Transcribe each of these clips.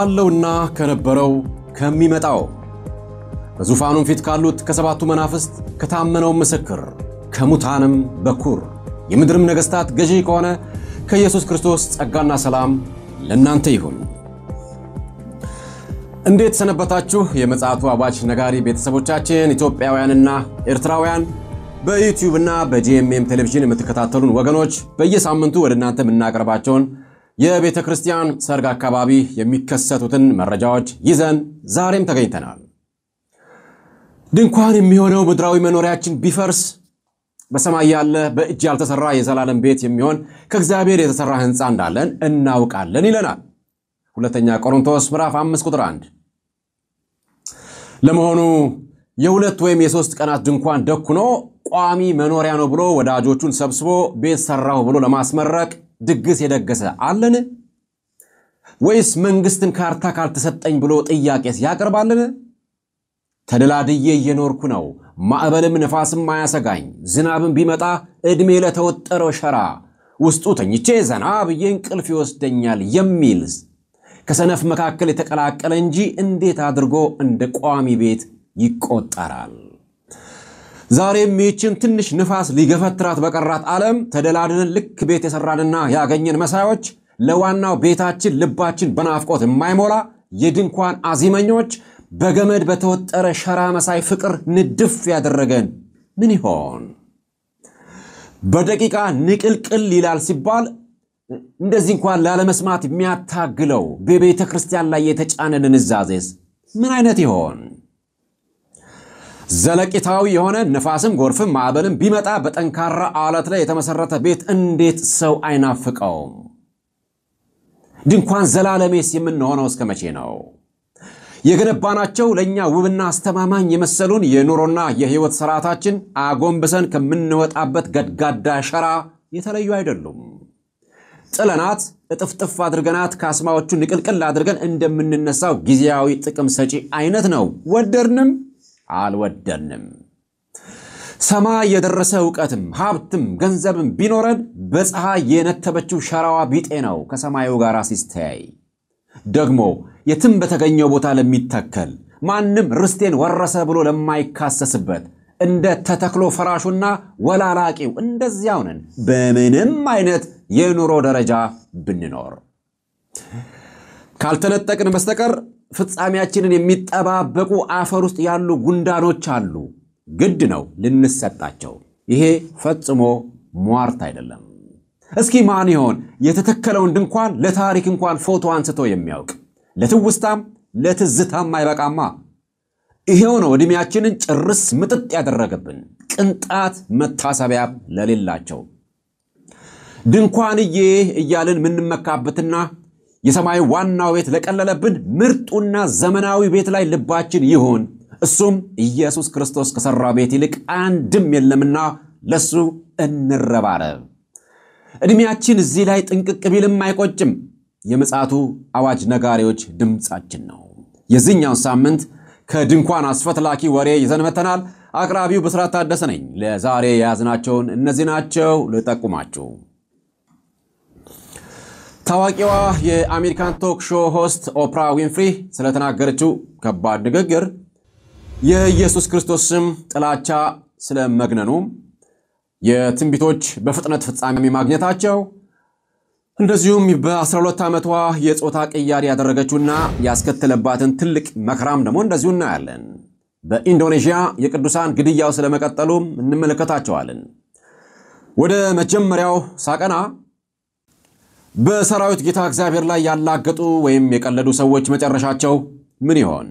ካለውና ከነበረው ከሚመጣው በዙፋኑም ፊት ካሉት ከሰባቱ መናፍስት ከታመነው ምስክር ከሙታንም በኩር የምድርም ነገሥታት ገዢ ከሆነ ከኢየሱስ ክርስቶስ ጸጋና ሰላም ለእናንተ ይሁን። እንዴት ሰነበታችሁ? የምፅዓቱ አዋጅ ነጋሪ ቤተሰቦቻችን ኢትዮጵያውያንና ኤርትራውያን በዩቲዩብ እና በጂኤምኤም ቴሌቪዥን የምትከታተሉን ወገኖች በየሳምንቱ ወደ እናንተ የምናቀርባቸውን የቤተ ክርስቲያን ሰርግ አካባቢ የሚከሰቱትን መረጃዎች ይዘን ዛሬም ተገኝተናል። ድንኳን የሚሆነው ምድራዊ መኖሪያችን ቢፈርስ በሰማይ ያለ በእጅ ያልተሰራ የዘላለም ቤት የሚሆን ከእግዚአብሔር የተሰራ ሕንፃ እንዳለን እናውቃለን ይለናል ሁለተኛ ቆሮንቶስ ምዕራፍ 5 ቁጥር 1። ለመሆኑ የሁለት ወይም የሶስት ቀናት ድንኳን ደኩኖ ቋሚ መኖሪያ ነው ብሎ ወዳጆቹን ሰብስቦ ቤት ሰራሁ ብሎ ለማስመረቅ ድግስ የደገሰ አለን? ወይስ መንግስትን ካርታ ካልተሰጠኝ ብሎ ጥያቄስ ያቀርባልን? ተደላድዬ እየኖርኩ ነው፣ ማዕበልም ነፋስም አያሰጋኝ፣ ዝናብም ቢመጣ ዕድሜ ለተወጠረው ሸራ ውስጡ ተኝቼ ዘና ብዬ እንቅልፍ ይወስደኛል የሚል ከሰነፍ መካከል የተቀላቀለ እንጂ እንዴት አድርጎ እንደ ቋሚ ቤት ይቆጠራል? ዛሬም ይህችን ትንሽ ንፋስ ሊገፈትራት በቀራት ዓለም ተደላድለን ልክ ቤት የሰራንና ያገኘን መሳዮች ለዋናው ቤታችን ልባችን በናፍቆት የማይሞላ የድንኳን አዚመኞች በገመድ በተወጠረ ሸራ መሳይ ፍቅር ንድፍ ያደረገን ምን ይሆን? በደቂቃ ንቅልቅል ይላል ሲባል እንደዚህ እንኳን ላለመስማት የሚያታግለው በቤተ ክርስቲያን ላይ የተጫነ ድንዛዜስ ምን አይነት ይሆን? ዘለቂታዊ የሆነ ነፋስም ጎርፍም ማዕበልም ቢመጣ በጠንካራ አለት ላይ የተመሰረተ ቤት እንዴት ሰው አይናፍቀውም? ድንኳን ዘላለሜስ የምንሆነው እስከ መቼ ነው? የገነባናቸው ለእኛ ውብና አስተማማኝ የመሰሉን የኑሮና የሕይወት ስርዓታችን አጎንብሰን ከምንወጣበት ገድጋዳ ሸራ የተለዩ አይደሉም። ጥለናት እጥፍጥፍ አድርገናት ካስማዎቹ ንቅልቅል አድርገን እንደምንነሳው ጊዜያዊ ጥቅም ሰጪ አይነት ነው፣ ወደድንም አልወደድንም። ሰማይ የደረሰ እውቀትም ሀብትም ገንዘብም ቢኖረን በፀሐይ የነተበችው ሸራዋ ቢጤ ነው ከሰማዩ ጋር ሲስተያይ። ደግሞ የትም በተገኘው ቦታ ለሚተከል ማንም ርስቴን ወረሰ ብሎ ለማይካሰስበት እንደ ተተክሎ ፈራሹና ወላላቂው እንደዚያው ነን በምንም አይነት የኑሮ ደረጃ ብንኖር ካልተነጠቅን በስተቀር ፍጻሜያችንን የሚጠባበቁ አፈር ውስጥ ያሉ ጉንዳኖች አሉ። ግድ ነው ልንሰጣቸው። ይሄ ፈጽሞ ሟርት አይደለም። እስኪ ማን ይሆን የተተከለውን ድንኳን ለታሪክ እንኳን ፎቶ አንስቶ የሚያውቅ? ለትውስታም ለትዝታም አይበቃማ። ይሄው ነው ዕድሜያችንን ጭርስ ምጥጥ ያደረገብን፣ ቅንጣት መታሰቢያ ለሌላቸው ድንኳንዬ እያልን የምንመካበትና የሰማይ ዋናው ቤት ለቀለለብን ምርጡና ዘመናዊ ቤት ላይ ልባችን ይሁን። እሱም ኢየሱስ ክርስቶስ ከሠራ ቤት ይልቅ አንድም የለምና ለሱ እንረባረብ። ዕድሜያችን እዚህ ላይ ጥንቅቅ ቢልም አይቆጭም። የምፅዓቱ አዋጅ ነጋሪዎች ድምፃችን ነው። የዚህኛውን ሳምንት ከድንኳን አስፈትላኪ ወሬ ይዘን መተናል። አቅራቢው ብስራት ታደሰ ነኝ። ለዛሬ የያዝናቸውን እነዚህ ናቸው። ልጠቁማችሁ። ታዋቂዋ የአሜሪካን ቶክ ሾው ሆስት ኦፕራ ዊንፍሪ ስለተናገረችው ከባድ ንግግር፣ የኢየሱስ ክርስቶስ ስም ጥላቻ ስለመግነኑ፣ የትንቢቶች በፍጥነት ፍጻሜ ማግኘታቸው፣ እንደዚሁም በ12 ዓመቷ የፆታ ቅያሪ ያደረገችውና ያስከተለባትን ትልቅ መከራም ደግሞ እንደዚሁ እናያለን። በኢንዶኔዥያ የቅዱሳን ግድያው ስለመቀጠሉም እንመለከታቸዋለን። ወደ መጀመሪያው ሳቀና በሰራዊት ጌታ እግዚአብሔር ላይ ያላገጡ ወይም የቀለዱ ሰዎች መጨረሻቸው ምን ይሆን?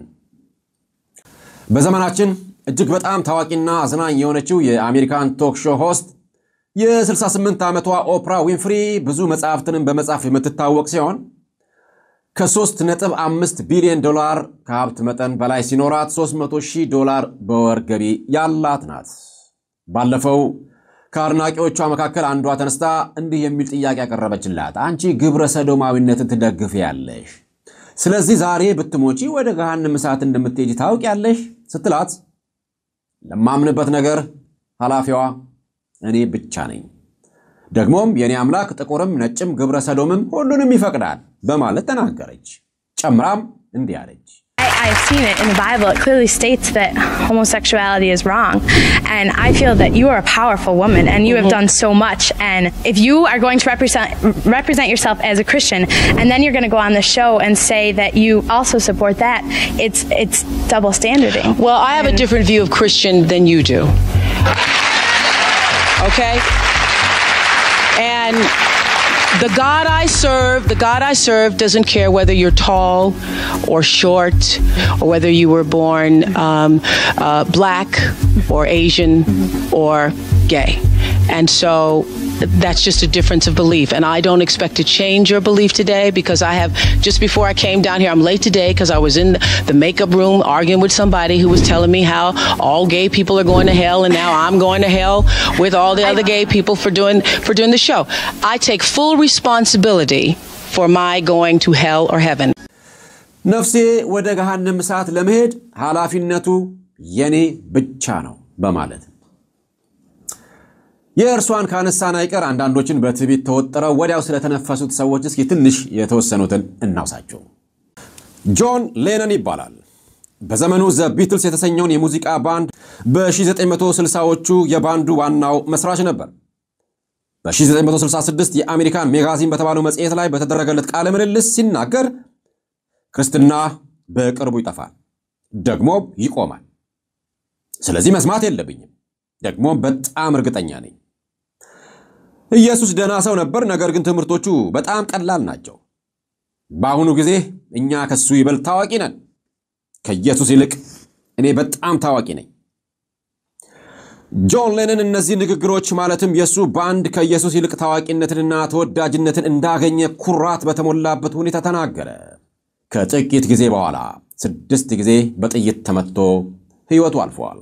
በዘመናችን እጅግ በጣም ታዋቂና አዝናኝ የሆነችው የአሜሪካን ቶክ ሾው ሆስት የ68 ዓመቷ ኦፕራ ዊንፍሪ ብዙ መጽሐፍትንም በመጻፍ የምትታወቅ ሲሆን ከ3.5 ቢሊዮን ዶላር ከሀብት መጠን በላይ ሲኖራት 300 ሺህ ዶላር በወር ገቢ ያላት ናት። ባለፈው ከአድናቂዎቿ መካከል አንዷ ተነስታ እንዲህ የሚል ጥያቄ ያቀረበችላት፣ አንቺ ግብረ ሰዶማዊነትን ትደግፊያለሽ፣ ስለዚህ ዛሬ ብትሞቺ ወደ ገሃነም እሳት እንደምትሄጂ ታውቂያለሽ ስትላት፣ ለማምንበት ነገር ኃላፊዋ እኔ ብቻ ነኝ፣ ደግሞም የእኔ አምላክ ጥቁርም ነጭም ግብረ ሰዶምም ሁሉንም ይፈቅዳል በማለት ተናገረች። ጨምራም እንዲህ አለች። I, I've seen it in the Bible. It clearly states that homosexuality is wrong. And I feel that you are a powerful woman and you have done so much. And if you are going to represent, represent yourself as a Christian and then you're going to go on the show and say that you also support that, it's, it's double standarding. Well, I have a different view of Christian than you do. Okay? And the God I serve, the God I serve doesn't care whether you're tall or short or whether you were born um, uh, black or Asian or gay. And so that's just a difference of belief. And I don't expect to change your belief today because I have, just before I came down here, I'm late today because I was in the makeup room arguing with somebody who was telling me how all gay people are going to hell and now I'm going to hell with all the other gay people for doing, for doing the show. I take full responsibility for my going to hell or heaven. ነፍሴ ወደ ገሃነም እሳት ለመሄድ ኃላፊነቱ የኔ ብቻ ነው በማለት የእርሷን ካነሳን አይቀር አንዳንዶችን በትዕቢት ተወጥረው ወዲያው ስለተነፈሱት ሰዎች እስኪ ትንሽ የተወሰኑትን እናውሳቸው። ጆን ሌነን ይባላል። በዘመኑ ዘ ቢትልስ የተሰኘውን የሙዚቃ ባንድ በ1960ዎቹ የባንዱ ዋናው መስራች ነበር። በ1966 የአሜሪካን ሜጋዚን በተባለው መጽሔት ላይ በተደረገለት ቃለ ምልልስ ሲናገር ክርስትና በቅርቡ ይጠፋል፣ ደግሞ ይቆማል። ስለዚህ መስማት የለብኝም፣ ደግሞ በጣም እርግጠኛ ነኝ። ኢየሱስ ደህና ሰው ነበር፣ ነገር ግን ትምህርቶቹ በጣም ቀላል ናቸው። በአሁኑ ጊዜ እኛ ከሱ ይበልጥ ታዋቂ ነን። ከኢየሱስ ይልቅ እኔ በጣም ታዋቂ ነኝ። ጆን ሌነን እነዚህ ንግግሮች ማለትም የእሱ ባንድ ከኢየሱስ ይልቅ ታዋቂነትንና ተወዳጅነትን እንዳገኘ ኩራት በተሞላበት ሁኔታ ተናገረ። ከጥቂት ጊዜ በኋላ ስድስት ጊዜ በጥይት ተመትቶ ሕይወቱ አልፏል።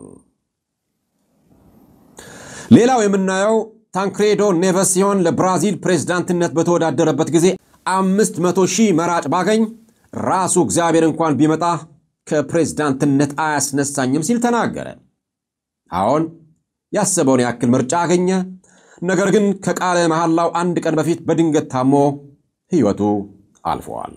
ሌላው የምናየው ታንክሬዶ ኔቨስ ሲሆን ለብራዚል ፕሬዝዳንትነት በተወዳደረበት ጊዜ አምስት መቶ ሺህ መራጭ ባገኝ ራሱ እግዚአብሔር እንኳን ቢመጣ ከፕሬዝዳንትነት አያስነሳኝም ሲል ተናገረ። አሁን ያሰበውን ያክል ምርጫ አገኘ። ነገር ግን ከቃለ መሐላው አንድ ቀን በፊት በድንገት ታሞ ሕይወቱ አልፈዋል።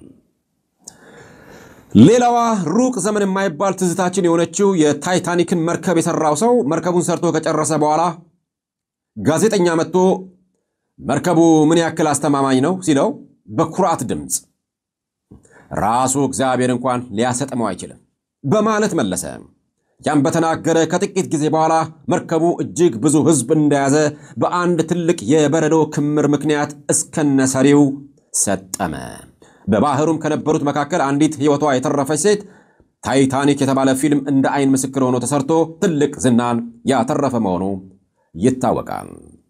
ሌላዋ ሩቅ ዘመን የማይባል ትዝታችን የሆነችው የታይታኒክን መርከብ የሰራው ሰው መርከቡን ሰርቶ ከጨረሰ በኋላ ጋዜጠኛ መጥቶ መርከቡ ምን ያክል አስተማማኝ ነው ሲለው በኩራት ድምፅ ራሱ እግዚአብሔር እንኳን ሊያሰጥመው አይችልም በማለት መለሰ። ያም በተናገረ ከጥቂት ጊዜ በኋላ መርከቡ እጅግ ብዙ ሕዝብ እንደያዘ በአንድ ትልቅ የበረዶ ክምር ምክንያት እስከነሰሪው ሰጠመ። በባህሩም ከነበሩት መካከል አንዲት ሕይወቷ የተረፈች ሴት ታይታኒክ የተባለ ፊልም እንደ አይን ምስክር ሆኖ ተሰርቶ ትልቅ ዝናን ያተረፈ መሆኑ ይታወቃል።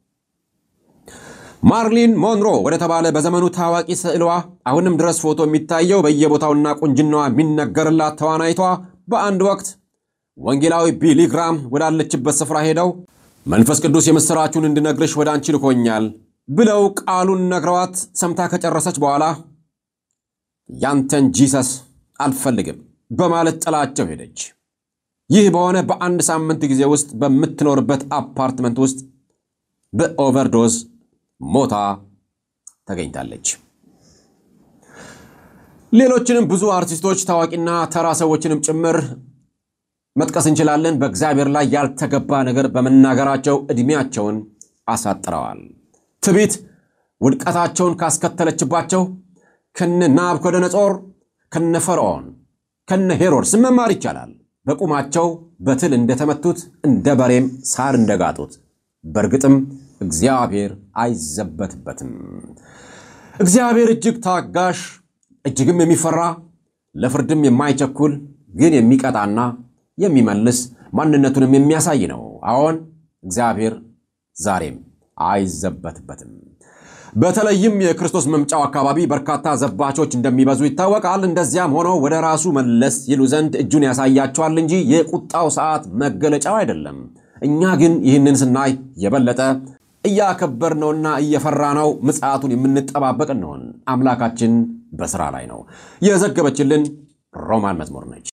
ማርሊን ሞንሮ ወደ ተባለ በዘመኑ ታዋቂ ስዕሏ አሁንም ድረስ ፎቶ የሚታየው በየቦታውና ቁንጅናዋ የሚነገርላት ተዋናይቷ በአንድ ወቅት ወንጌላዊ ቢሊ ግራም ወዳለችበት ስፍራ ሄደው መንፈስ ቅዱስ የምሥራችሁን እንድነግርሽ ወደ አንቺ ልኮኛል ብለው ቃሉን ነግረዋት ሰምታ ከጨረሰች በኋላ ያንተን ጂሰስ አልፈልግም በማለት ጥላቸው ሄደች። ይህ በሆነ በአንድ ሳምንት ጊዜ ውስጥ በምትኖርበት አፓርትመንት ውስጥ በኦቨርዶዝ ሞታ ተገኝታለች። ሌሎችንም ብዙ አርቲስቶች ታዋቂና ተራ ሰዎችንም ጭምር መጥቀስ እንችላለን። በእግዚአብሔር ላይ ያልተገባ ነገር በመናገራቸው ዕድሜያቸውን አሳጥረዋል። ትዕቢት ውድቀታቸውን ካስከተለችባቸው ከነ ናቡከደነጾር፣ ከነ ፈርዖን፣ ከነ ሄሮድስ መማር ይቻላል። በቁማቸው በትል እንደተመቱት እንደ በሬም ሳር እንደጋጡት በእርግጥም እግዚአብሔር አይዘበትበትም። እግዚአብሔር እጅግ ታጋሽ፣ እጅግም የሚፈራ ለፍርድም የማይቸኩል ግን የሚቀጣና የሚመልስ ማንነቱንም የሚያሳይ ነው። አዎን እግዚአብሔር ዛሬም አይዘበትበትም። በተለይም የክርስቶስ መምጫው አካባቢ በርካታ ዘባቾች እንደሚበዙ ይታወቃል። እንደዚያም ሆኖ ወደ ራሱ መለስ ይሉ ዘንድ እጁን ያሳያቸዋል እንጂ የቁጣው ሰዓት መገለጫው አይደለም። እኛ ግን ይህንን ስናይ የበለጠ እያከበርነውና እየፈራነው ምጽአቱን የምንጠባበቅ እንሆን። አምላካችን በስራ ላይ ነው። የዘገበችልን ሮማን መዝሙር ነች።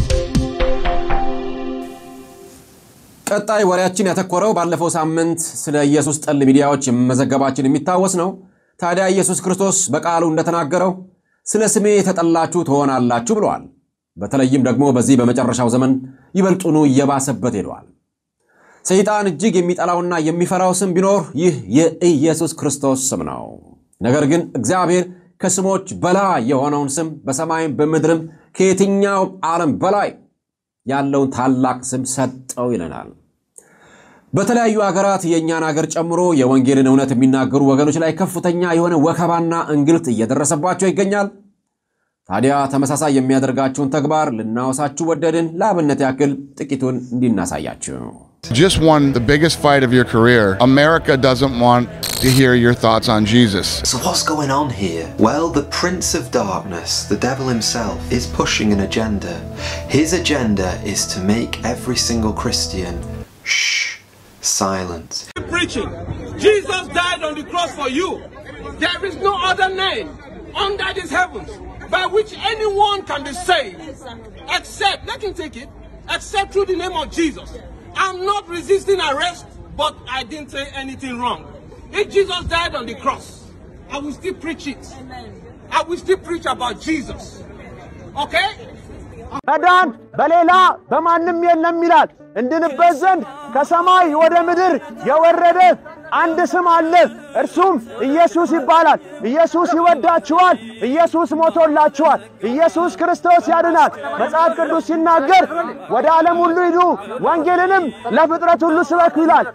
ቀጣይ ወሬያችን ያተኮረው ባለፈው ሳምንት ስለ ኢየሱስ ጠል ሚዲያዎች መዘገባችን የሚታወስ ነው። ታዲያ ኢየሱስ ክርስቶስ በቃሉ እንደተናገረው ስለ ስሜ የተጠላችሁ ትሆናላችሁ ብለዋል። በተለይም ደግሞ በዚህ በመጨረሻው ዘመን ይበልጡኑ እየባሰበት ሄደዋል። ሰይጣን እጅግ የሚጠላውና የሚፈራው ስም ቢኖር ይህ የኢየሱስ ክርስቶስ ስም ነው። ነገር ግን እግዚአብሔር ከስሞች በላይ የሆነውን ስም በሰማይም በምድርም ከየትኛው ዓለም በላይ ያለውን ታላቅ ስም ሰጠው ይለናል። በተለያዩ ሀገራት የእኛን ሀገር ጨምሮ የወንጌልን እውነት የሚናገሩ ወገኖች ላይ ከፍተኛ የሆነ ወከባና እንግልት እየደረሰባቸው ይገኛል። ታዲያ ተመሳሳይ የሚያደርጋችሁን ተግባር ልናወሳችሁ ወደድን። ለአብነት ያክል ጥቂቱን እንዲናሳያችሁ Just won the biggest fight of your career. America doesn't want to hear your thoughts on Jesus. So, what's going on here? Well, the Prince of Darkness, the devil himself, is pushing an agenda. His agenda is to make every single Christian shh, silent. preaching. Jesus died on the cross for you. There is no other name under these heavens by which anyone can be saved except, let him take it, except through the name of Jesus. I'm not resisting arrest, but I didn't say anything wrong. If Jesus died on the cross, I will still preach it. I will still preach about Jesus. Okay? መዳን በሌላ በማንም የለም ይላል። እንድንበት ዘንድ ከሰማይ ወደ ምድር የወረደ አንድ ስም አለ፣ እርሱም ኢየሱስ ይባላል። ኢየሱስ ይወዳችኋል። ኢየሱስ ሞቶላችኋል። ኢየሱስ ክርስቶስ ያድናል። መጽሐፍ ቅዱስ ሲናገር ወደ ዓለም ሁሉ ሂዱ፣ ወንጌልንም ለፍጥረት ሁሉ ስበኩ ይላል።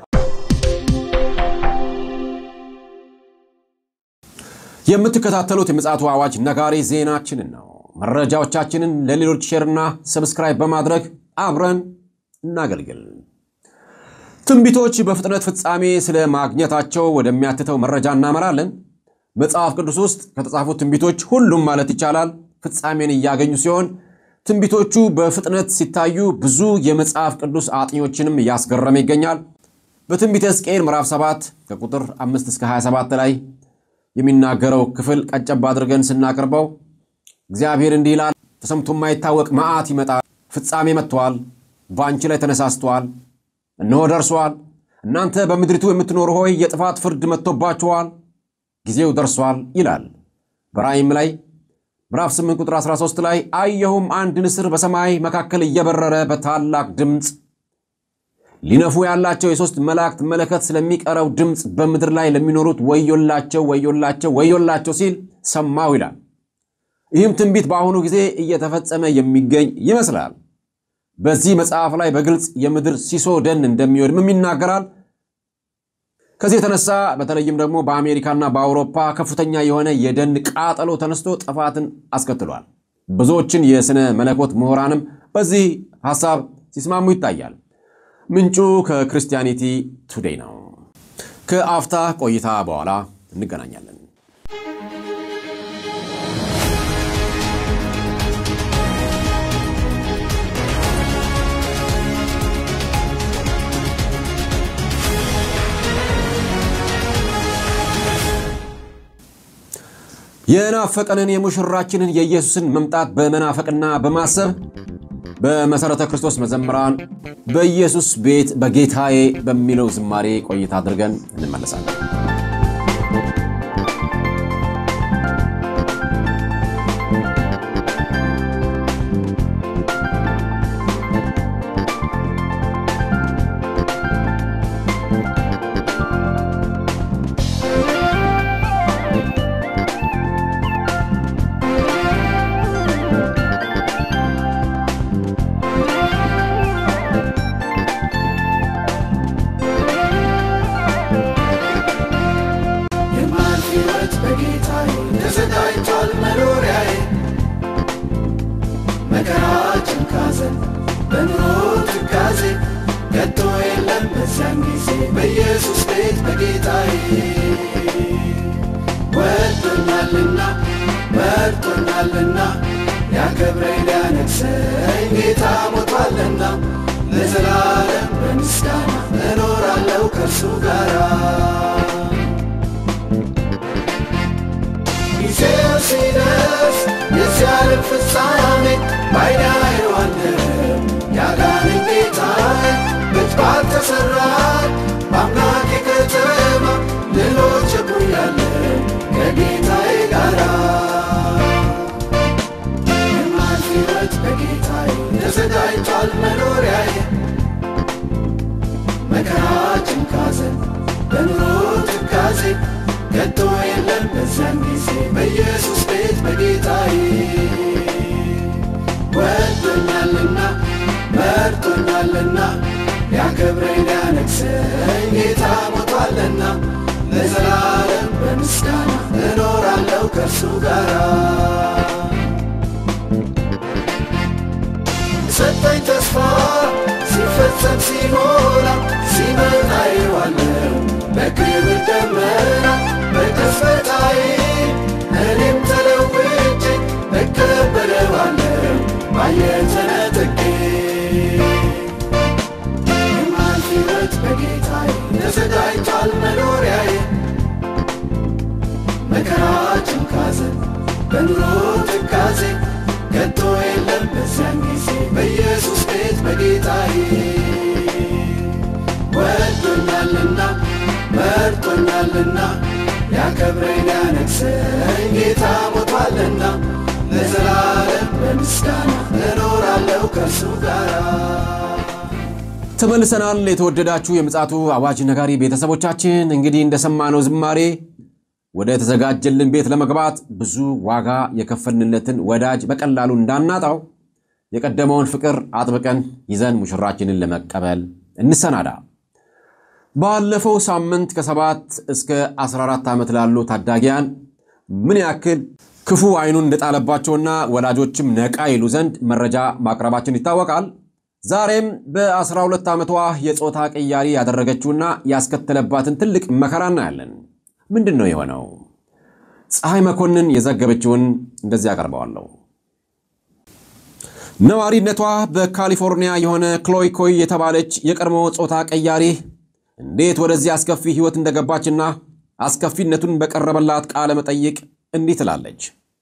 የምትከታተሉት የምፅዓቱ አዋጅ ነጋሪ ዜናችንን ነው። መረጃዎቻችንን ለሌሎች ሼርና ሰብስክራይብ በማድረግ አብረን እናገልግል። ትንቢቶች በፍጥነት ፍጻሜ ስለ ማግኘታቸው ወደሚያትተው መረጃ እናመራለን። መጽሐፍ ቅዱስ ውስጥ ከተጻፉት ትንቢቶች ሁሉም ማለት ይቻላል ፍጻሜን እያገኙ ሲሆን ትንቢቶቹ በፍጥነት ሲታዩ ብዙ የመጽሐፍ ቅዱስ አጥኞችንም እያስገረመ ይገኛል። በትንቢተ ሕዝቅኤል ምዕራፍ 7 ከቁጥር 5 እስከ 27 ላይ የሚናገረው ክፍል ቀጨብ አድርገን ስናቀርበው እግዚአብሔር እንዲህ ይላል፣ ተሰምቶ የማይታወቅ መዓት ይመጣል፣ ፍጻሜ መጥቷል፣ በአንቺ ላይ ተነሳስቷል፣ እነሆ ደርሷል። እናንተ በምድሪቱ የምትኖሩ ሆይ የጥፋት ፍርድ መጥቶባችኋል፣ ጊዜው ደርሷል ይላል። በራእይም ላይ ምዕራፍ 8 ቁጥር 13 ላይ አየሁም አንድ ንስር በሰማይ መካከል እየበረረ በታላቅ ድምፅ ሊነፉ ያላቸው የሦስት መላእክት መለከት ስለሚቀረው ድምፅ በምድር ላይ ለሚኖሩት ወዮላቸው ወዮላቸው ወዮላቸው ሲል ሰማሁ ይላል። ይህም ትንቢት በአሁኑ ጊዜ እየተፈጸመ የሚገኝ ይመስላል። በዚህ መጽሐፍ ላይ በግልጽ የምድር ሲሶ ደን እንደሚወድምም ይናገራል። ከዚህ የተነሳ በተለይም ደግሞ በአሜሪካና በአውሮፓ ከፍተኛ የሆነ የደን ቃጠሎ ተነስቶ ጥፋትን አስከትሏል። ብዙዎችን የሥነ መለኮት ምሁራንም በዚህ ሐሳብ ሲስማሙ ይታያል። ምንጩ ከክርስቲያኒቲ ቱዴይ ነው። ከአፍታ ቆይታ በኋላ እንገናኛለን። የናፈቀንን የሙሽራችንን የኢየሱስን መምጣት በመናፈቅና በማሰብ በመሠረተ ክርስቶስ መዘምራን በኢየሱስ ቤት በጌታዬ በሚለው ዝማሬ ቆይታ አድርገን እንመለሳለን። የማልፍ ሕይወት በጌታዬ ተዘጋጅቷል መኖሪያዬ መከራ ጭንቃዘን በኑሮ ትካዜ ከቶ የለም በዚያን ጊዜ በኢየሱስ ቤት በጌታዬ ወዶኛልና መርጦኛልና ሊያከብረኝ ሊያነግሰኝ ጌታ ሞቷልና ለዘላለም በምስጋና እኖራለሁ ከእርሱ ጋራ ጊዜው ሲደርስ የዚህ ዓለም ፍጻሜ ባይኔ አየዋለሁ ያዳነኝ ጌታዬ ቤት ባልተሠራ በአምላኬ ከተማ ልኖር ቸኩያለሁ ከጌታዬ ጋራ በኑሮ ትካዜ ከቶ የለም በዚያን ጊዜ በኢየሱስ ቤት በጌታዬ ወዶኛልና መርጦኛልና ሊያከብረኝ ሊያነግሰኝ ጌታ ሞቷልና ለዘላለም በምስጋና እኖራለሁ ከእርሱ ጋር ሰጠኝ ተስፋ ሲፈጸም ሲሞላ ሲመጣ ይዋለው በክብር ደመና በቅጽበታዬ እኔም ተለውጬ እቀበለዋለሁ ባየር ተነጥቄ የማልፍ ሕይወት በጌታዬ ተዘጋጅቷል መኖሪያዬ መከራ ጭንቃዘን በኑሮ ትካዜ ከቶ የለም በዚያን ጊዜ በኢየሱስ ቤት በጌታዬ ወዶኛልና መርጦኛልና ሊያከብረኝ ሊያነግሰኝ ጌታ ሞቷልና ለዘላለም በምስጋና እኖራለሁ ከእርሱ ጋር ተመልሰናል። የተወደዳችሁ የምፅዓቱ አዋጅ ነጋሪ ቤተሰቦቻችን እንግዲህ እንደሰማነው ዝማሬ ወደ ተዘጋጀልን ቤት ለመግባት ብዙ ዋጋ የከፈልንለትን ወዳጅ በቀላሉ እንዳናጣው የቀደመውን ፍቅር አጥብቀን ይዘን ሙሽራችንን ለመቀበል እንሰናዳ። ባለፈው ሳምንት ከሰባት እስከ 14 ዓመት ላሉ ታዳጊያን ምን ያክል ክፉ አይኑን እንደጣለባቸውና ወላጆችም ነቃ ይሉ ዘንድ መረጃ ማቅረባችን ይታወቃል። ዛሬም በ12 ዓመቷ የፆታ ቅያሪ ያደረገችውና ያስከተለባትን ትልቅ መከራ እናያለን። ምንድን ነው የሆነው? ፀሐይ መኮንን የዘገበችውን እንደዚህ ያቀርበዋለሁ። ነዋሪነቷ በካሊፎርኒያ የሆነ ክሎይ ኮይ የተባለች የቀድሞ ፆታ ቀያሪ እንዴት ወደዚህ አስከፊ ሕይወት እንደገባችና አስከፊነቱን በቀረበላት ቃለ መጠይቅ እንዲህ ትላለች።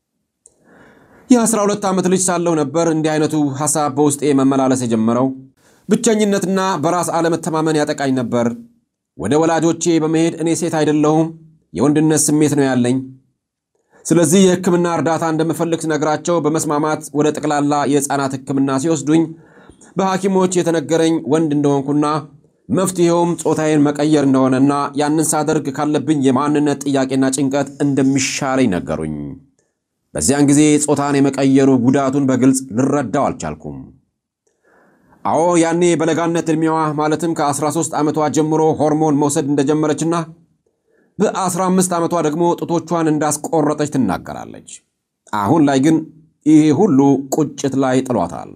የ12 ዓመት ልጅ ሳለሁ ነበር እንዲህ አይነቱ ሐሳብ በውስጤ መመላለስ የጀመረው። ብቸኝነትና በራስ አለመተማመን ያጠቃኝ ነበር። ወደ ወላጆቼ በመሄድ እኔ ሴት አይደለሁም የወንድነት ስሜት ነው ያለኝ። ስለዚህ የሕክምና እርዳታ እንደምፈልግ ስነግራቸው በመስማማት ወደ ጠቅላላ የሕፃናት ሕክምና ሲወስዱኝ በሐኪሞች የተነገረኝ ወንድ እንደሆንኩና መፍትሔውም ጾታዬን መቀየር እንደሆነና ያንን ሳደርግ ካለብኝ የማንነት ጥያቄና ጭንቀት እንደሚሻለኝ ነገሩኝ። በዚያን ጊዜ ጾታን የመቀየሩ ጉዳቱን በግልጽ ልረዳው አልቻልኩም። አዎ ያኔ በለጋነት ዕድሜዋ ማለትም ከ13 ዓመቷ ጀምሮ ሆርሞን መውሰድ እንደጀመረችና በ15 ዓመቷ ደግሞ ጡቶቿን እንዳስቆረጠች ትናገራለች። አሁን ላይ ግን ይሄ ሁሉ ቁጭት ላይ ጥሏታል።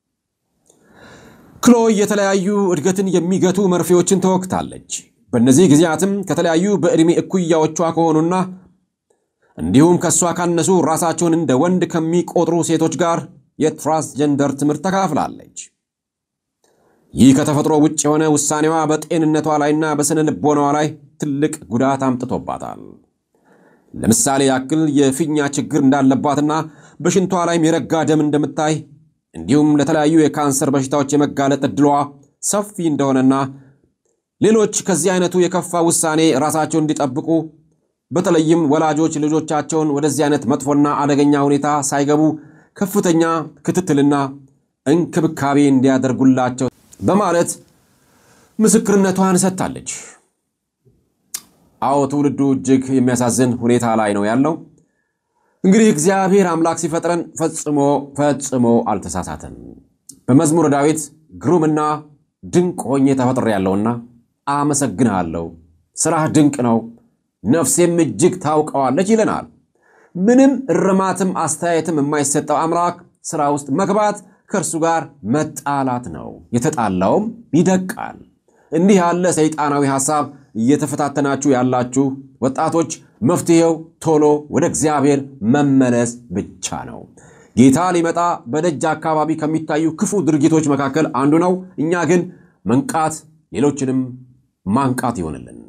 ክሎይ የተለያዩ እድገትን የሚገቱ መርፌዎችን ተወግታለች። በእነዚህ ጊዜያትም ከተለያዩ በዕድሜ እኩያዎቿ ከሆኑና እንዲሁም ከእሷ ካነሱ ራሳቸውን እንደ ወንድ ከሚቆጥሩ ሴቶች ጋር የትራንስጀንደር ትምህርት ተካፍላለች። ይህ ከተፈጥሮ ውጭ የሆነ ውሳኔዋ በጤንነቷ ላይና በስነ ልቦናዋ ላይ ትልቅ ጉዳት አምጥቶባታል። ለምሳሌ ያክል የፊኛ ችግር እንዳለባትና በሽንቷ ላይም የረጋ ደም እንደምታይ እንዲሁም ለተለያዩ የካንሰር በሽታዎች የመጋለጥ ዕድሏ ሰፊ እንደሆነና ሌሎች ከዚህ አይነቱ የከፋ ውሳኔ ራሳቸውን እንዲጠብቁ በተለይም ወላጆች ልጆቻቸውን ወደዚህ አይነት መጥፎና አደገኛ ሁኔታ ሳይገቡ ከፍተኛ ክትትልና እንክብካቤ እንዲያደርጉላቸው በማለት ምስክርነቷን ሰጥታለች። አዎ ትውልዱ እጅግ የሚያሳዝን ሁኔታ ላይ ነው ያለው። እንግዲህ እግዚአብሔር አምላክ ሲፈጥረን ፈጽሞ ፈጽሞ አልተሳሳተም። በመዝሙረ ዳዊት ግሩምና ድንቅ ሆኜ ተፈጥሬያለሁና አመሰግንሃለሁ፣ ሥራህ ድንቅ ነው፣ ነፍሴም እጅግ ታውቀዋለች ይለናል። ምንም እርማትም አስተያየትም የማይሰጠው አምላክ ሥራ ውስጥ መግባት ከእርሱ ጋር መጣላት ነው። የተጣላውም ይደቃል። እንዲህ ያለ ሰይጣናዊ ሐሳብ እየተፈታተናችሁ ያላችሁ ወጣቶች መፍትሔው ቶሎ ወደ እግዚአብሔር መመለስ ብቻ ነው። ጌታ ሊመጣ በደጅ አካባቢ ከሚታዩ ክፉ ድርጊቶች መካከል አንዱ ነው። እኛ ግን መንቃት፣ ሌሎችንም ማንቃት ይሆንልን።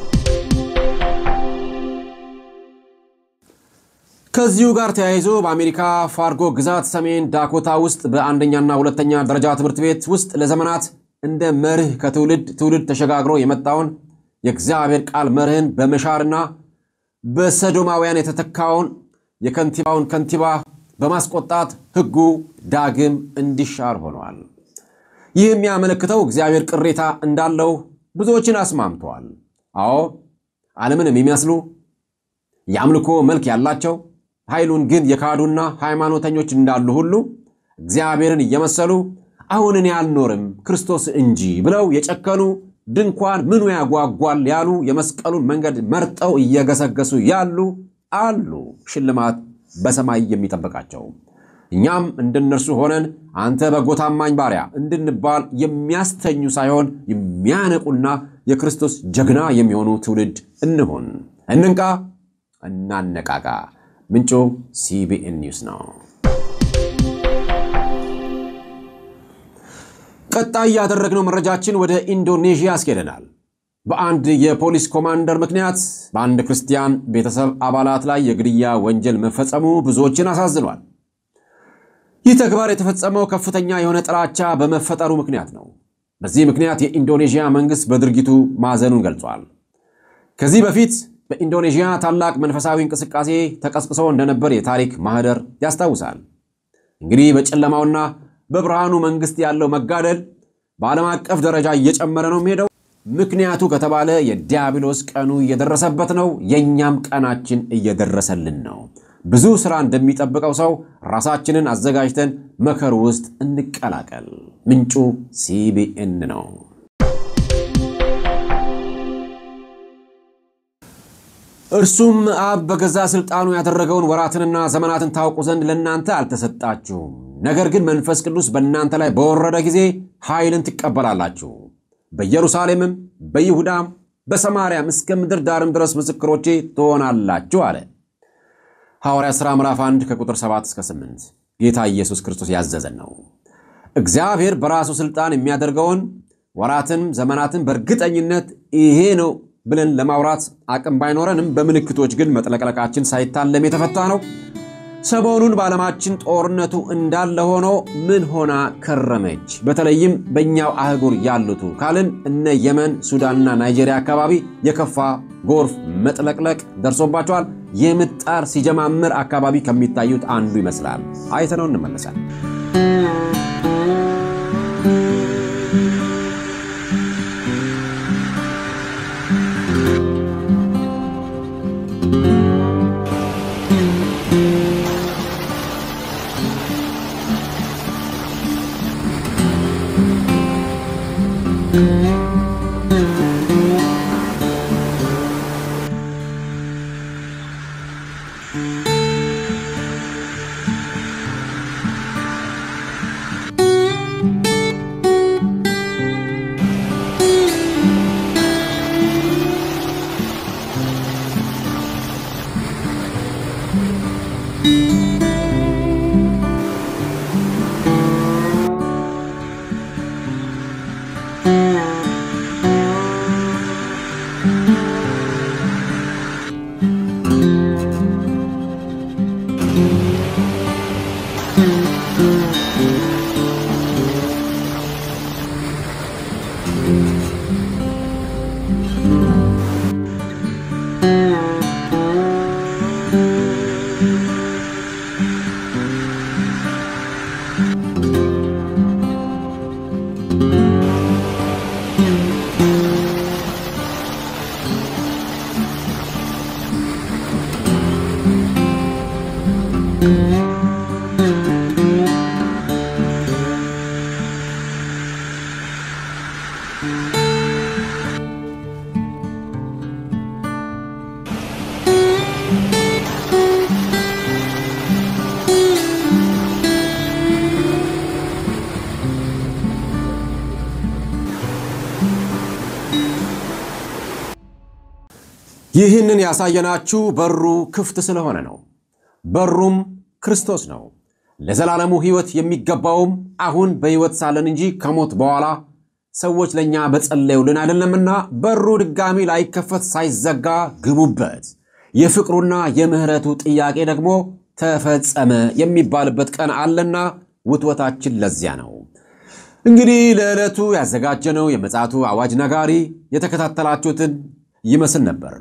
ከዚሁ ጋር ተያይዞ በአሜሪካ ፋርጎ ግዛት ሰሜን ዳኮታ ውስጥ በአንደኛና ሁለተኛ ደረጃ ትምህርት ቤት ውስጥ ለዘመናት እንደ መርህ ከትውልድ ትውልድ ተሸጋግሮ የመጣውን የእግዚአብሔር ቃል መርህን በመሻርና በሰዶማውያን የተተካውን የከንቲባውን ከንቲባ በማስቆጣት ሕጉ ዳግም እንዲሻር ሆነዋል። ይህ የሚያመለክተው እግዚአብሔር ቅሬታ እንዳለው ብዙዎችን አስማምተዋል። አዎ ዓለምን የሚመስሉ የአምልኮ መልክ ያላቸው ኃይሉን ግን የካዱና ሃይማኖተኞች እንዳሉ ሁሉ እግዚአብሔርን እየመሰሉ አሁን እኔ አልኖርም ክርስቶስ እንጂ ብለው የጨከኑ ድንኳን ምኑ ያጓጓል ያሉ የመስቀሉን መንገድ መርጠው እየገሰገሱ ያሉ አሉ፣ ሽልማት በሰማይ የሚጠብቃቸው። እኛም እንደነርሱ ሆነን አንተ በጎ ታማኝ ባሪያ እንድንባል የሚያስተኙ ሳይሆን የሚያነቁና የክርስቶስ ጀግና የሚሆኑ ትውልድ እንሆን። እንንቃ፣ እናነቃቃ። ምንጩ ሲቢኤን ኒውስ ነው። ቀጣይ ያደረግነው መረጃችን ወደ ኢንዶኔዥያ ያስኬደናል። በአንድ የፖሊስ ኮማንደር ምክንያት በአንድ ክርስቲያን ቤተሰብ አባላት ላይ የግድያ ወንጀል መፈጸሙ ብዙዎችን አሳዝኗል። ይህ ተግባር የተፈጸመው ከፍተኛ የሆነ ጥላቻ በመፈጠሩ ምክንያት ነው። በዚህ ምክንያት የኢንዶኔዥያ መንግስት በድርጊቱ ማዘኑን ገልጿል። ከዚህ በፊት በኢንዶኔዥያ ታላቅ መንፈሳዊ እንቅስቃሴ ተቀስቅሶ እንደነበር የታሪክ ማህደር ያስታውሳል። እንግዲህ በጨለማውና በብርሃኑ መንግስት ያለው መጋደል በዓለም አቀፍ ደረጃ እየጨመረ ነው የሚሄደው። ምክንያቱ ከተባለ የዲያብሎስ ቀኑ እየደረሰበት ነው። የእኛም ቀናችን እየደረሰልን ነው። ብዙ ስራ እንደሚጠብቀው ሰው ራሳችንን አዘጋጅተን መከሩ ውስጥ እንቀላቀል። ምንጩ ሲቢኤን ነው። እርሱም አብ በገዛ ስልጣኑ ያደረገውን ወራትንና ዘመናትን ታውቁ ዘንድ ለእናንተ አልተሰጣችሁም። ነገር ግን መንፈስ ቅዱስ በእናንተ ላይ በወረደ ጊዜ ኃይልን ትቀበላላችሁ፣ በኢየሩሳሌምም በይሁዳም በሰማርያም እስከ ምድር ዳርም ድረስ ምስክሮቼ ትሆናላችሁ አለ። ሐዋርያ ሥራ ምዕራፍ 1 ከቁጥር 7 እስከ 8 ጌታ ኢየሱስ ክርስቶስ ያዘዘን ነው። እግዚአብሔር በራሱ ሥልጣን የሚያደርገውን ወራትን ዘመናትን በእርግጠኝነት ይሄ ነው ብለን ለማውራት አቅም ባይኖረንም በምልክቶች ግን መጥለቅለቃችን ሳይታለም የተፈታ ነው። ሰሞኑን በዓለማችን ጦርነቱ እንዳለ ሆኖ ምን ሆና ከረመች? በተለይም በእኛው አህጉር ያሉቱ ካልን እነ የመን፣ ሱዳንና ናይጄሪያ አካባቢ የከፋ ጎርፍ መጥለቅለቅ ደርሶባቸዋል። የምጣር ሲጀማምር አካባቢ ከሚታዩት አንዱ ይመስላል። አይተነው እንመለሳል። ይህንን ያሳየናችሁ በሩ ክፍት ስለሆነ ነው። በሩም ክርስቶስ ነው። ለዘላለሙ ሕይወት የሚገባውም አሁን በሕይወት ሳለን እንጂ ከሞት በኋላ ሰዎች ለእኛ በጸለዩልን አይደለምና በሩ ድጋሚ ላይከፈት ሳይዘጋ ግቡበት። የፍቅሩና የምሕረቱ ጥያቄ ደግሞ ተፈጸመ የሚባልበት ቀን አለና ውትወታችን ለዚያ ነው። እንግዲህ ለዕለቱ ያዘጋጀነው የምፅዓቱ አዋጅ ነጋሪ የተከታተላችሁትን ይመስል ነበር።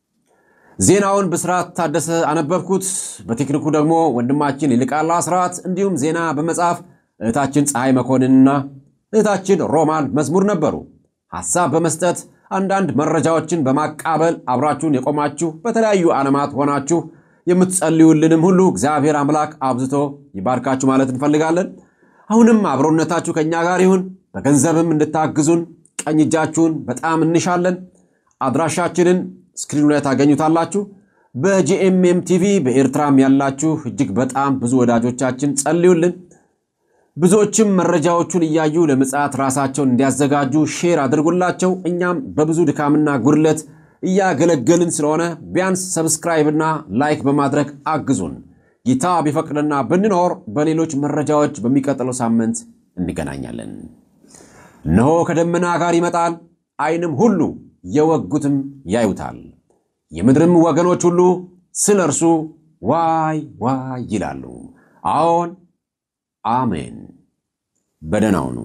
ዜናውን ብስራት ታደሰ አነበብኩት። በቴክኒኩ ደግሞ ወንድማችን ይልቃል አስራት፣ እንዲሁም ዜና በመጻፍ እህታችን ፀሐይ መኮንንና እህታችን ሮማን መዝሙር ነበሩ። ሐሳብ በመስጠት አንዳንድ መረጃዎችን በማቃበል አብራችሁን የቆማችሁ በተለያዩ ዓለማት ሆናችሁ የምትጸልዩልንም ሁሉ እግዚአብሔር አምላክ አብዝቶ ይባርካችሁ ማለት እንፈልጋለን። አሁንም አብሮነታችሁ ከእኛ ጋር ይሁን። በገንዘብም እንድታግዙን ቀኝ እጃችሁን በጣም እንሻለን። አድራሻችንን ስክሪኑ ላይ ታገኙታላችሁ። በጂኤምኤም ቲቪ በኤርትራም ያላችሁ እጅግ በጣም ብዙ ወዳጆቻችን ጸልዩልን። ብዙዎችም መረጃዎቹን እያዩ ለምጽአት ራሳቸውን እንዲያዘጋጁ ሼር አድርጉላቸው። እኛም በብዙ ድካምና ጉድለት እያገለገልን ስለሆነ ቢያንስ ሰብስክራይብና ላይክ በማድረግ አግዙን። ጌታ ቢፈቅድና ብንኖር በሌሎች መረጃዎች በሚቀጥለው ሳምንት እንገናኛለን። እነሆ ከደመና ጋር ይመጣል፣ ዓይንም ሁሉ የወጉትም ያዩታል፣ የምድርም ወገኖች ሁሉ ስለ እርሱ ዋይ ዋይ ይላሉ። አዎን አሜን። በደህና ሁኑ።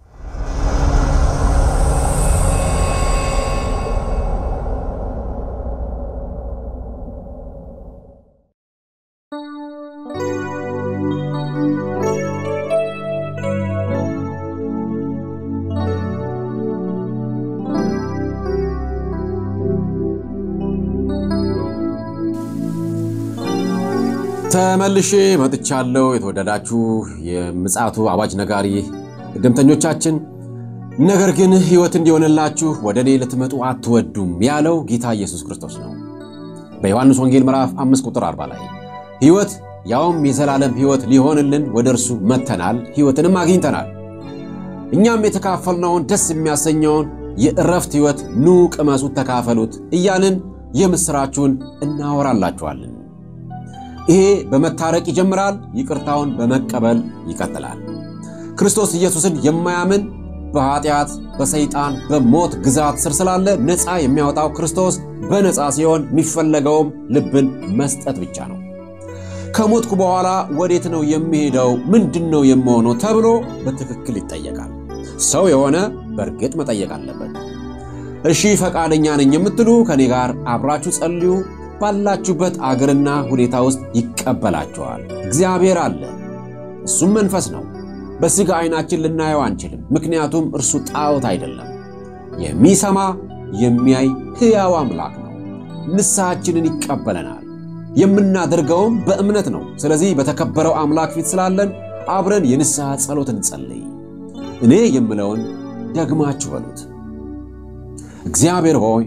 ተመልሼ መጥቻለሁ። የተወደዳችሁ የምጽአቱ አዋጅ ነጋሪ እድምተኞቻችን፣ ነገር ግን ሕይወት እንዲሆንላችሁ ወደ እኔ ልትመጡ አትወዱም ያለው ጌታ ኢየሱስ ክርስቶስ ነው። በዮሐንስ ወንጌል ምዕራፍ 5 ቁጥር 40 ላይ ሕይወት ያውም የዘላለም ሕይወት ሊሆንልን ወደ እርሱ መጥተናል፣ ሕይወትንም አግኝተናል። እኛም የተካፈልነውን ደስ የሚያሰኘውን የእረፍት ሕይወት ኑ ቅመሱት፣ ተካፈሉት እያልን የምሥራችሁን እናወራላችኋለን። ይሄ በመታረቅ ይጀምራል። ይቅርታውን በመቀበል ይቀጥላል። ክርስቶስ ኢየሱስን የማያምን በኃጢአት፣ በሰይጣን፣ በሞት ግዛት ስር ስላለ ነፃ የሚያወጣው ክርስቶስ በነፃ ሲሆን የሚፈለገውም ልብን መስጠት ብቻ ነው። ከሞትኩ በኋላ ወዴት ነው የሚሄደው? ምንድን ነው የምሆነው? ተብሎ በትክክል ይጠየቃል። ሰው የሆነ በእርግጥ መጠየቅ አለበት። እሺ ፈቃደኛ ነኝ የምትሉ ከኔ ጋር አብራችሁ ጸልዩ። ባላችሁበት አገርና ሁኔታ ውስጥ ይቀበላችኋል። እግዚአብሔር አለ፣ እሱም መንፈስ ነው። በሥጋ ዐይናችን ልናየው አንችልም፣ ምክንያቱም እርሱ ጣዖት አይደለም። የሚሰማ የሚያይ ሕያው አምላክ ነው። ንስሐችንን ይቀበለናል። የምናደርገውም በእምነት ነው። ስለዚህ በተከበረው አምላክ ፊት ስላለን አብረን የንስሐ ጸሎት እንጸልይ። እኔ የምለውን ደግማችሁ በሉት። እግዚአብሔር ሆይ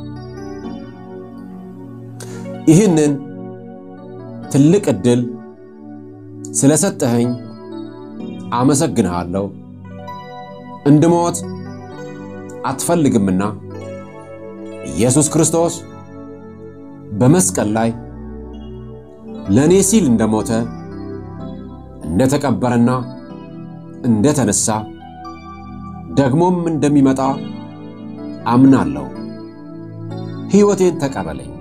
ይህንን ትልቅ ዕድል ስለሰጠኸኝ አመሰግንሃለሁ። እንድሞት አትፈልግምና ኢየሱስ ክርስቶስ በመስቀል ላይ ለእኔ ሲል እንደሞተ እንደተቀበረና እንደተነሳ ደግሞም እንደሚመጣ አምናለሁ። ሕይወቴን ተቀበለኝ።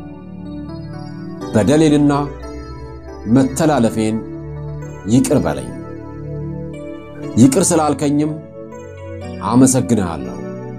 በደሌንና መተላለፌን ይቅር በለኝ። ይቅር ስላልከኝም አመሰግንሃለሁ።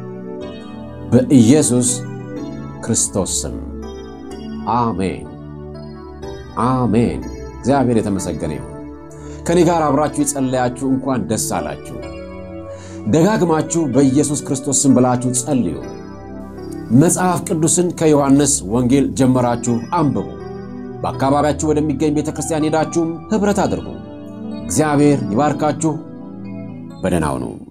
በኢየሱስ ክርስቶስ ስም አሜን፣ አሜን። እግዚአብሔር የተመሰገነ ይሁን። ከእኔ ጋር አብራችሁ የጸለያችሁ እንኳን ደስ አላችሁ። ደጋግማችሁ በኢየሱስ ክርስቶስ ስም ብላችሁ ጸልዩ። መጽሐፍ ቅዱስን ከዮሐንስ ወንጌል ጀመራችሁ አንብቡ። በአካባቢያችሁ ወደሚገኝ ቤተ ክርስቲያን ሄዳችሁም ኅብረት አድርጉ። እግዚአብሔር ይባርካችሁ። በደህና ሁኑ።